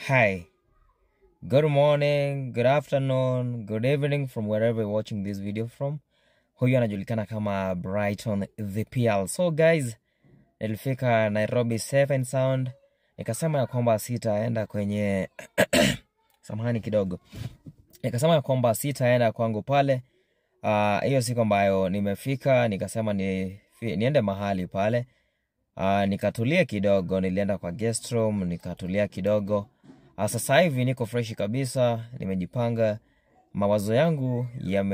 Hi. Good morning, good afternoon, good evening from wherever you're watching this video from. Huyu anajulikana kama Brighton the PL. So guys, nilifika Nairobi safe and sound. Nikasema ya kwamba sitaenda kwenye samahani kidogo. Nikasema ya kwamba sitaenda kwangu pale. Ah, hiyo siku ambayo nimefika nikasema ni, niende mahali pale. Uh, nikatulia kidogo, nilienda kwa guest room nikatulia kidogo. Uh, sasa hivi niko freshi kabisa, nimejipanga, mawazo yangu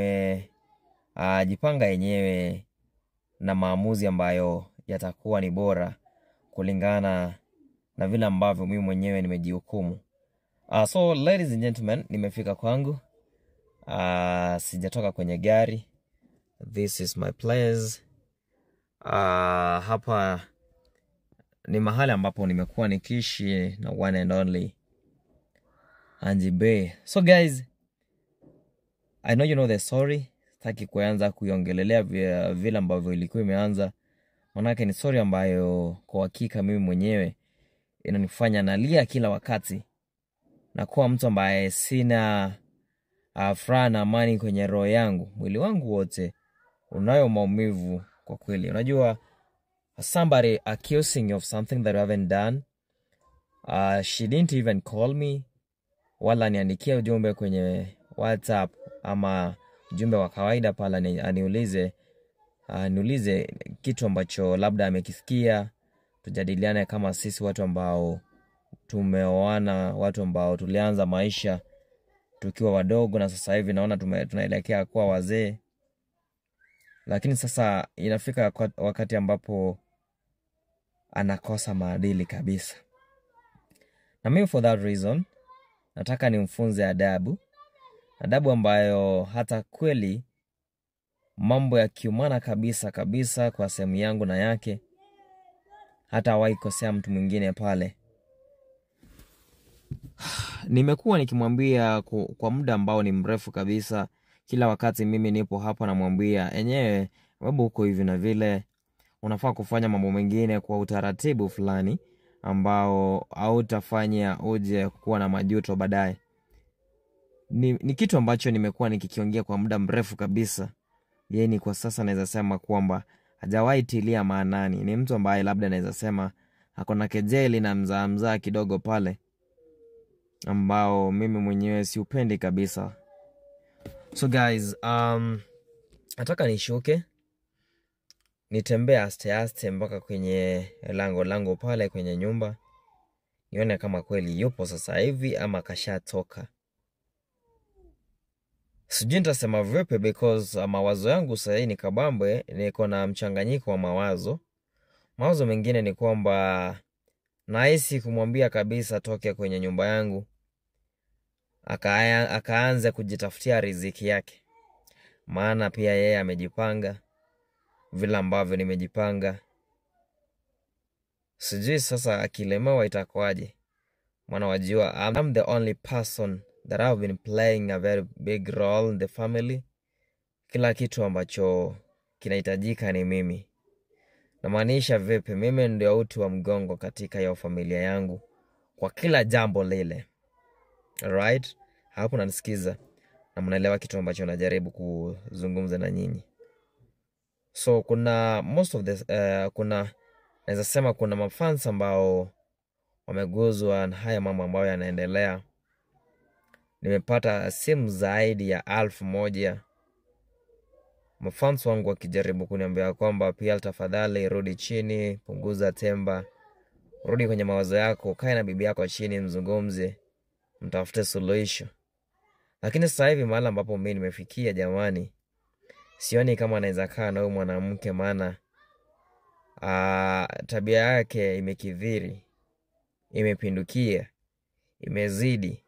yamejipanga yenyewe na maamuzi ambayo yatakuwa ni bora kulingana na vile ambavyo mimi mwenyewe nimejihukumu. Uh, so ladies and gentlemen, nimefika kwangu. Uh, sijatoka kwenye gari. This is my place. Uh, hapa ni mahali ambapo nimekuwa nikiishi na one and only Angie Bay. So guys, I know you know the story. Sitaki kuanza kuiongelelea vi- vile ambavyo ilikuwa imeanza, manake ni story ambayo kwa hakika mimi mwenyewe inanifanya nalia kila wakati na kuwa mtu ambaye sina uh, furaha na amani kwenye roho yangu. Mwili wangu wote unayo maumivu kwa kweli. Unajua, somebody accusing you of something that you haven't done. Uh, she didn't even call me wala niandikie ujumbe kwenye WhatsApp ama ujumbe wa kawaida pale ani- aniulize uh, niulize kitu ambacho labda amekisikia, tujadiliane kama sisi watu ambao tumeoana, watu ambao tulianza maisha tukiwa wadogo na sasa hivi naona tume, tunaelekea kuwa wazee, lakini sasa inafika kwa- wakati ambapo anakosa maadili kabisa, na mimi for that reason nataka nimfunze adabu, adabu ambayo hata kweli mambo yakiumana kabisa kabisa kwa sehemu yangu na yake, hata hawahi kosea mtu mwingine pale. Nimekuwa nikimwambia ku- kwa muda ambao ni mrefu kabisa, kila wakati mimi nipo hapa namwambia enyewe, babu, huko hivi na vile, unafaa kufanya mambo mengine kwa utaratibu fulani ambao hautafanya uje kuwa na majuto baadaye. Ni, ni kitu ambacho nimekuwa nikikiongea kwa muda mrefu kabisa. Yeye ni kwa sasa naweza sema kwamba hajawahi tilia maanani. Ni mtu ambaye labda naweza sema ako na kejeli na mzaa mzaa kidogo pale, ambao mimi mwenyewe siupendi kabisa. So guys, um, nataka nishuke nitembee aste aste mpaka kwenye lango lango pale kwenye nyumba, nione kama kweli yupo sasa hivi ama kashatoka. Sijui nitasema vipi because uh, mawazo yangu sahii ni kabambe, niko na mchanganyiko wa mawazo. Mawazo mengine ni kwamba nahisi kumwambia kabisa toke kwenye nyumba yangu aka, akaanze kujitafutia riziki yake, maana pia yeye amejipanga vile ambavyo nimejipanga. Sijui sasa akilemewa itakuwaje, maana wajua I'm the only person that have been playing a very big role in the family. Kila kitu ambacho kinahitajika ni mimi. Namaanisha vipi? Mimi ndio uti wa mgongo katika hiyo familia yangu kwa kila jambo lile. Alright? Hapo nanisikiza na mnaelewa kitu ambacho najaribu kuzungumza na nyinyi. So kuna most of the uh, kuna naweza sema kuna mafans ambao wameguzwa na haya mambo ambayo yanaendelea. Nimepata simu zaidi ya alfu moja mafans wangu wakijaribu kuniambia kwamba pia tafadhali rudi chini, punguza temba, rudi kwenye mawazo yako, kae na bibi yako chini, mzungumze, mtafute suluhisho. Lakini sasa hivi mahali ambapo mimi nimefikia, jamani, sioni kama anaweza kaa na huyu mwanamke, maana ah, tabia yake imekithiri, imepindukia, imezidi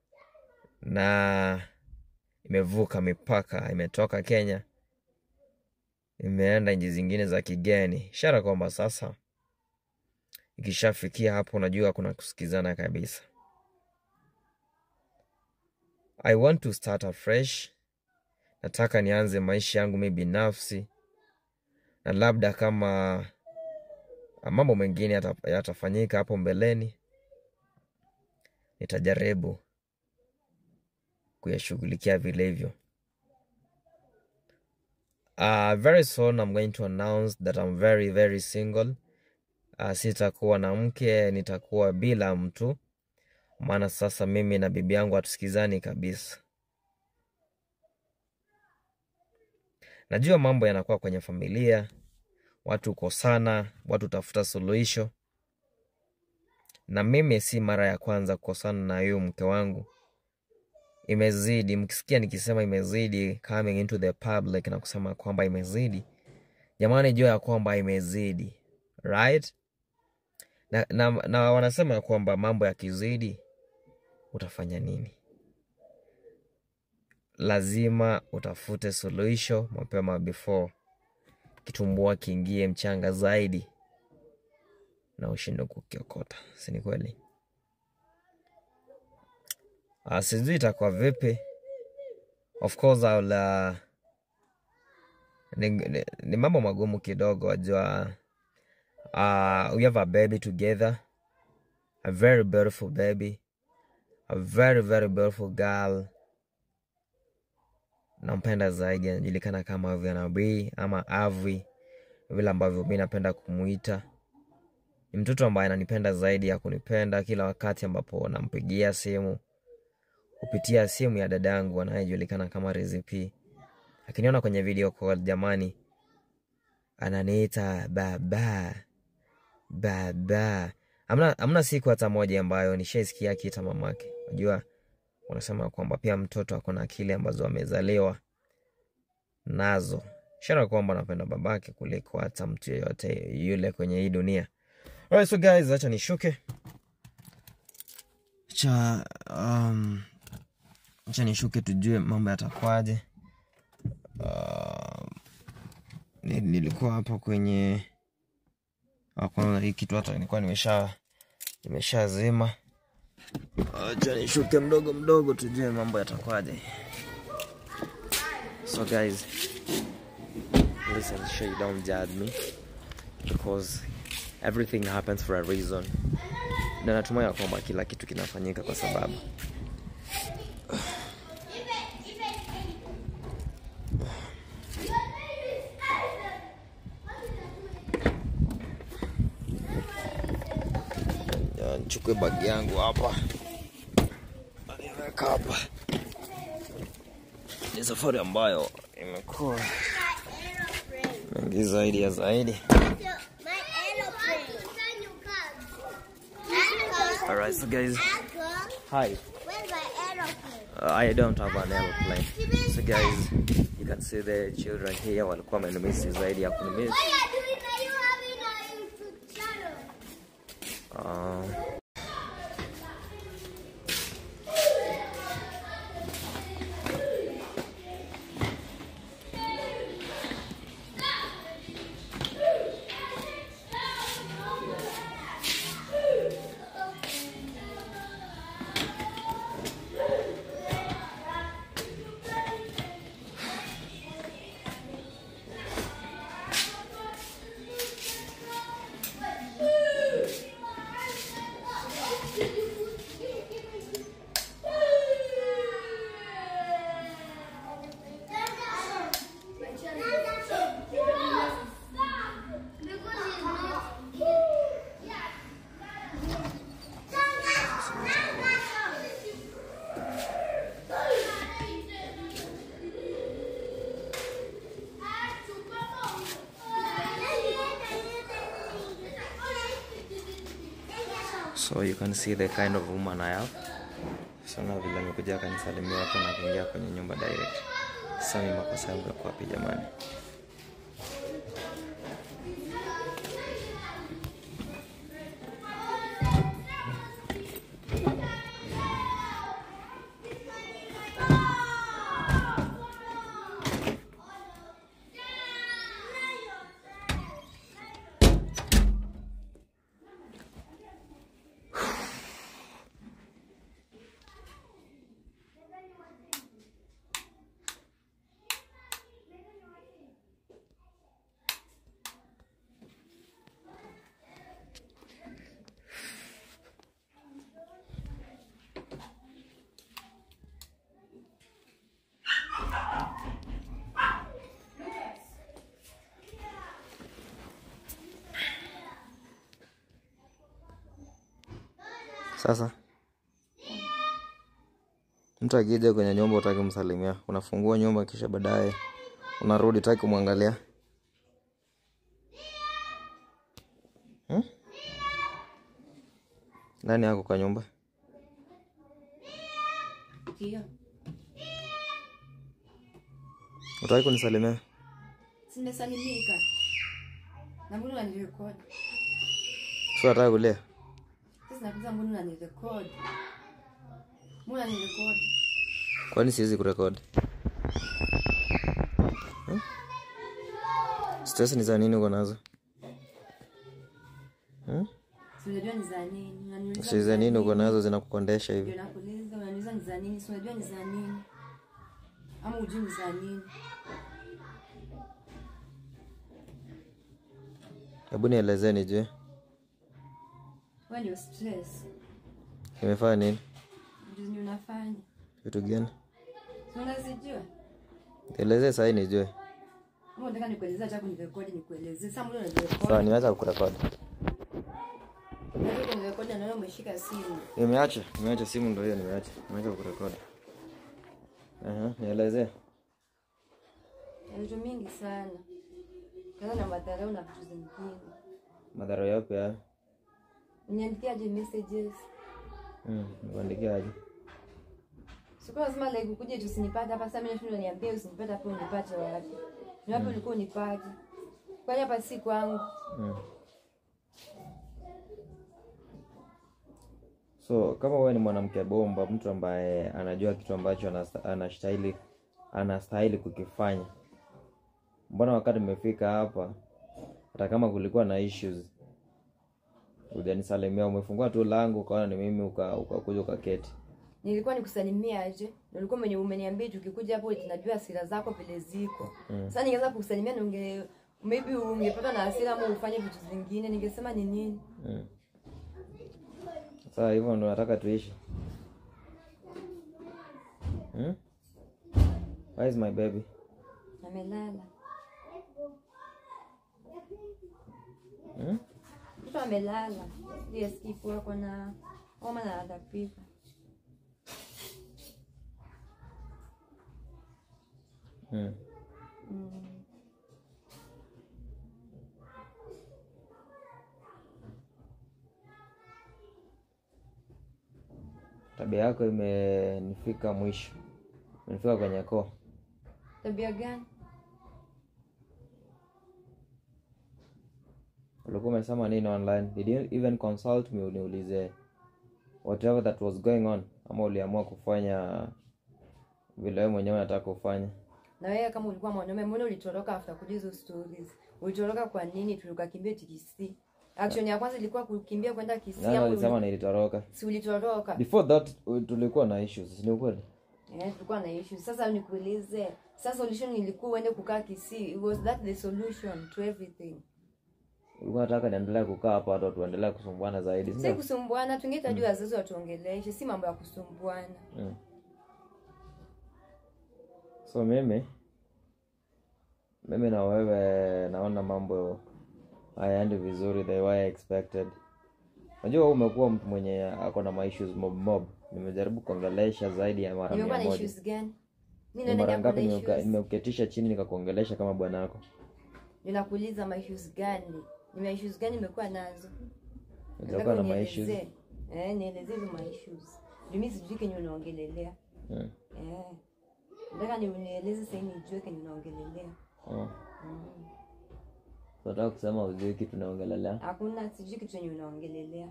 na imevuka mipaka, imetoka Kenya imeenda nchi zingine za kigeni, ishara kwamba sasa ikishafikia hapo, unajua kuna kusikizana kabisa. I want to start afresh. Nataka nianze maisha yangu mimi binafsi, na labda kama mambo mengine yata- yatafanyika hapo mbeleni, nitajaribu kuyashughulikia vilivyo. Uh, very soon I'm going to announce that I'm very very single. Uh, sitakuwa na mke, nitakuwa bila mtu, maana sasa mimi na bibi yangu hatusikizani kabisa. Najua mambo yanakuwa kwenye familia, watu kukosana, watu tafuta suluhisho, na mimi si mara ya kwanza kukosana na huyu mke wangu. Imezidi, mkisikia nikisema imezidi, coming into the public na kusema kwamba imezidi, jamani, jua ya kwamba imezidi, right? Na, na, na wanasema ya kwamba mambo yakizidi utafanya nini? Lazima utafute suluhisho mapema before kitumbua kiingie mchanga zaidi na ushindwe kukiokota, si ni kweli? Uh, sijui itakuwa vipi. Of course I'll, uh, ni, ni, ni mambo magumu kidogo, wajua. Uh, we have a baby together, a very beautiful baby, a very very beautiful girl. Nampenda zaidi, anajulikana kama Avianabi ama Avi, vile ambavyo mi napenda kumuita. Ni mtoto ambaye ananipenda zaidi ya kunipenda. Kila wakati ambapo nampigia simu kupitia simu ya dadangu anayejulikana kama Rizip, akiniona kwenye video call, jamani, ananiita baba baba. Amna, amna siku hata moja ambayo nishaisikia akiita mamake. Unajua, wanasema kwamba pia mtoto ako na akili ambazo amezaliwa nazo, ishara kwamba anapenda babake kuliko hata mtu yeyote yule kwenye hii dunia. Alright, so guys, acha nishuke cha um, acha nishuke tujue mambo yatakwaje. Uh, ni- nilikuwa hapa kwenye Ah, kwanza hii kitu hata nilikuwa nimesha nimeshazima. Acha nishuke mdogo mdogo tujue mambo yatakwaje. So guys, listen, sure you don't judge me because everything happens for a reason. Na natumai ya kwamba kila kitu kinafanyika kwa sababu Ya, nichukue bagi yangu hapa niweka hapa. Ni safari ambayo imekuwa mengi zaidi ya zaidi. My aeroplane. Alright, so guys, hi. Where's my aeroplane? Uh, I don't have an airplane. So guys, you can see the children here walikuwa wamenimisi zaidi ya kunimisi. What are you doing? Are you having a YouTube channel? Uh, so you can see the kind of woman I have. Sana vile amekuja akanisalimia hapo na kuingia kwenye nyumba direct. Sasa ni makosa yangu yako wapi jamani? Sasa mtu akija kwenye nyumba utaki kumsalimia, unafungua nyumba kisha baadaye unarudi utaki kumwangalia hmm? Nani ako kwa nyumba? Ndio. Utaki kunisalimia? Simesalimika. Na mbona unanirekodi? Si unataka kulia? Sasa nakuuliza mbona unanirekodi? Mbona unanirekodi? Kwani siwezi kurekodi? Hmm? Stress ni za nini uko nazo? Hmm? Si unajua ni za nini? Unaniuliza Si za nini uko nazo zinakukondesha hivi? Ndio nakuuliza, unaniuliza ni za nini? Si unajua ni za nini? Ama hujui ni za nini? Hebu nielezee nijue. Wewe ndio stress. Nimefanya nini? Ndio zenye unafanya. Vitu gani? Si unazijua? Nielezee sahii nijue. Kama unataka nikuelezea cha kunirekodi nikuelezee. Sasa mbona unanirekodi? Sawa, nimeacha kukurekodi. Unataka kunirekodi na wewe umeshika simu. Nimeacha, nimeacha simu ndio hiyo nimeacha. Nimeacha kukurekodi. Aha, nielezee. Na vitu mingi sana. Kaza na madharau na vitu zingine. Madhara yapi haya? Uniandikiaje messages? Mm, nikuandikia aje? Sikuwa lazima like ukuje tusinipate hapa sasa mimi nashindwa niambie usinipate hapo unipate wapi? Ni wapi ulikuwa unipate? Kwani hapa si kwangu. Mm. So kama wewe ni mwanamke bomba, mtu ambaye anajua kitu ambacho anasta- anastahili anastahili kukifanya, mbona wakati umefika hapa, hata kama kulikuwa na issues, hujanisalimia? Umefungua tu langu ukaona ni mimi, uka- ukakuja ukaketi. Nilikuwa nikusalimia aje? Na ulikuwa mwenye umeniambia tukikuja hapo tunajua hasira zako vile ziko. Sasa ningeweza kukusalimia na unge maybe ungepata na hasira ama ufanye vitu zingine ningesema ni nini? Mm. Sasa hivyo ndo nataka tuishi. Hmm? Where is my baby? Amelala. Hmm? Mtoto amelala. Ndiye sikifu wako na homa na atapika. Hmm. Mm. Tabia yako imenifika mwisho, imenifika kwenye koo. Tabia gani? Ulikuwa umesema nini online? Did you even consult me uniulize whatever that was going on, ama uliamua kufanya vile wewe mwenyewe unataka kufanya? Na wewe kama ulikuwa mwanaume, mbona ulitoroka after kujua hizo stories? Ulitoroka kwa nini? Tukakimbia TKC. Action ya kwanza ilikuwa kukimbia kwenda Kisii Nani ama alisema uli- nilitoroka? si ulitoroka? Before that u- tulikuwa na issues, si ni ukweli? Eh, tulikuwa na issue. Sasa nikuulize, sasa solution ilikuwa uende kukaa Kisii. Was that the solution to everything? Ulikuwa nataka niendelee kukaa hapa hata tuendelee kusumbuana zaidi, si Si ndio? kusumbuana, tungetajua wazazi watuongeleshe, si mambo ya kusumbuana. Mm. So mimi mimi na wewe naona mambo hayaendi vizuri the way I expected. Unajua wewe umekuwa mtu mwenye ako na ma issues mob mob. Nimejaribu kuongelesha zaidi ya mara Nimekuwa mia na moja. issues gani? Mimi Ni naona mara niko ngapi na nimeuka- issues. nimekuketisha chini nikakuongelesha kama bwanako? Ninakuuliza ma issues gani? Ni ma issues gani nimekuwa nazo? Nilikuwa na ma issues. unielezee. Eh, nielezee hizo ma issues. Ndio mimi sijui kenye unaongelelea. Mm. Eh. Nataka ni unieleze sasa nijue kenye unaongelelea. Oh. Mm. Nataka kusema ujui kitu naongelelea. Hakuna sijui kitu chenye unaongelelea.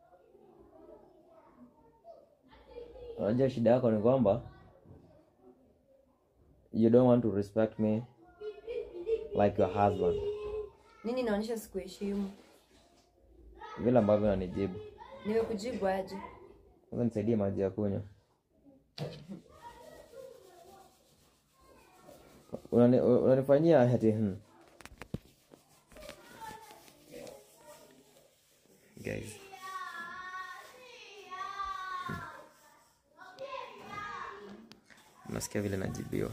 Unajua shida yako ni kwamba you don't want to respect me like your husband. Nini inaonyesha sikuheshimu? Vile ambavyo unanijibu. Nimekujibu aje? Sasa nisaidie maji ya kunywa. Unani- Unanifanyia ati hmm. Guys. Hmm. Nasikia vile najibiwa.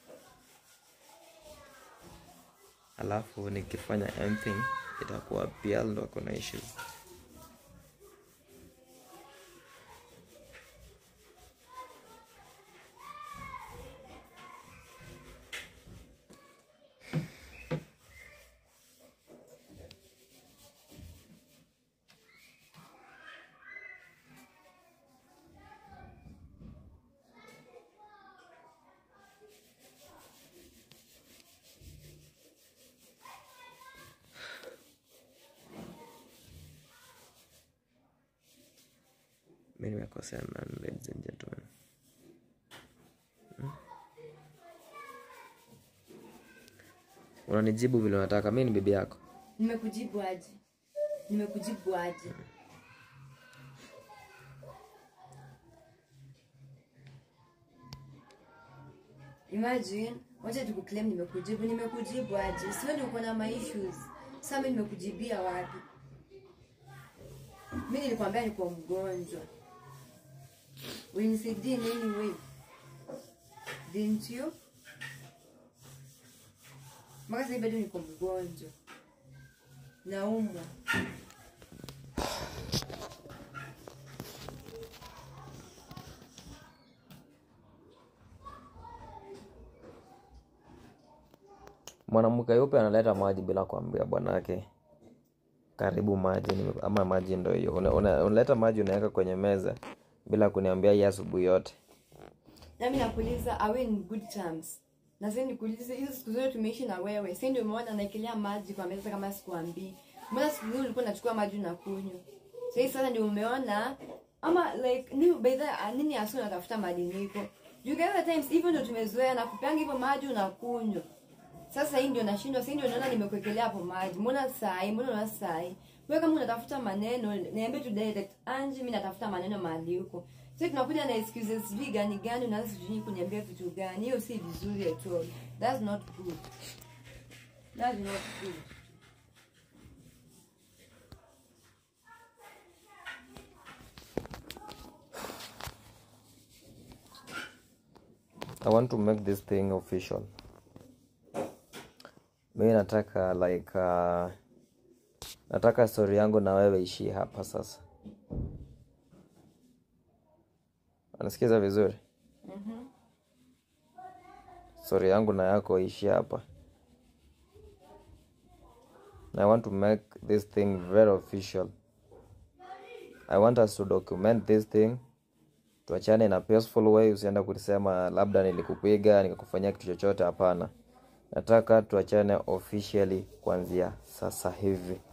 Alafu nikifanya anything itakuwa pia ndo kuna issues. nimekosea nani ladies and gentlemen Hmm? unanijibu vile unataka mi ni bibi yako nimekujibu aje nimekujibu aje imagine wacha tukuclaim nimekujibu nimekujibu aje sioni uko na my issues sasa mimi nimekujibia wapi mi nilikwambia niko mgonjwa ulinisaidie nini wewe didn't you mpaka sasa bado niko mgonjwa naumwa mwanamke yupe analeta maji bila kuambia bwanake karibu maji nime- ama maji ndo hiyo Una- una- unaleta maji unaweka kwenye meza bila kuniambia hii asubuhi yote nami nakuuliza are we in good terms na sasa nikuulize hizo siku zote tumeishi na wewe sasa ndio umeona naekelea maji kwa meza kama sikuambii mbona siku zote ulikuwa unachukua maji unakunywa sasa sasa ndio umeona ama like ni by the uh, nini asu unatafuta madiniko you guys at times hivyo ndio tumezoea na kupeanga hivyo maji unakunywa sasa hii ndio nashindwa sasa hii ndio naona nimekuwekelea hapo maji mbona sai mbona unaona sai wewe kama unatafuta maneno niambie tu direct Anji mimi natafuta maneno mahali huko sasa tunakuja na excuses sijui gani gani unaanza sijui kuniambia vitu gani hiyo si vizuri at all that's not good that's not good i want to make this thing official mi nataka like uh, nataka story yangu na wewe ishie hapa sasa anasikiza vizuri story yangu na yako ishie hapa I want to make this thing very official. I want us to document this thing. Tuachane na peaceful way, usienda kusema labda nilikupiga nikakufanyia kitu chochote. Hapana, nataka tuachane officially kuanzia sasa hivi.